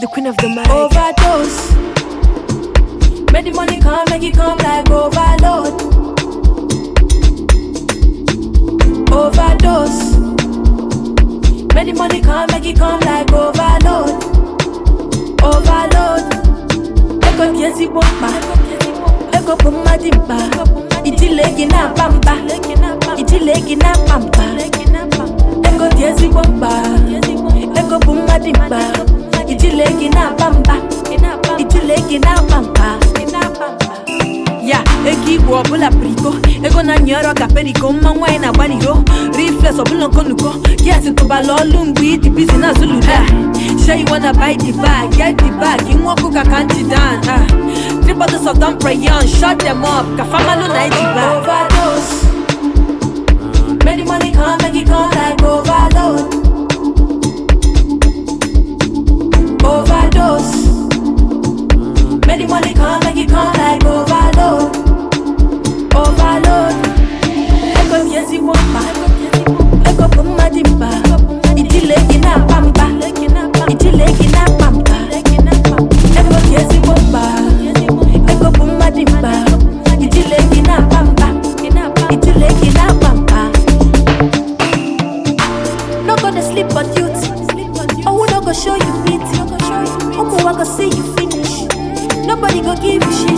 the queen of the mic. Overdose. Make the money come, make it come like overload. Overdose. Make the money come, make it come like overload. Overload. Ego tiezi bomba. Ego puma dimba. Itile gina pampa. Itile gina pampa. Ego tiezi bomba. Ego puma dimba. Itile gina pampa. Itile gina pampa. ya ego igwe ọbụla priko ego na nyere ka periko mma nwaanyị na-agbaliro rifles ọbụla nkonuko gas tụbala ọlụ mgbe ịdị bizi na zuluda Sure you wanna buy the bag, get the bag, nwa ọkụ ka kanti dan ah. Three bottles of Dom Perignon, shut them up, ka famalu na iji ba Overdose Make the money come, make it come like overload Overdose Make the money come, make it come like overload. Overload. Ego tiezi bomba. Ego puma dimba. Itile gina pampa. Itile gina pampa. Ego tiezi bomba. Ego puma dimba. Itile gina pampa. Itile gina pampa. No go to sleep on duty. Oh, we no go show you pity. Umu wa go see you finish. Nobody go give you shit.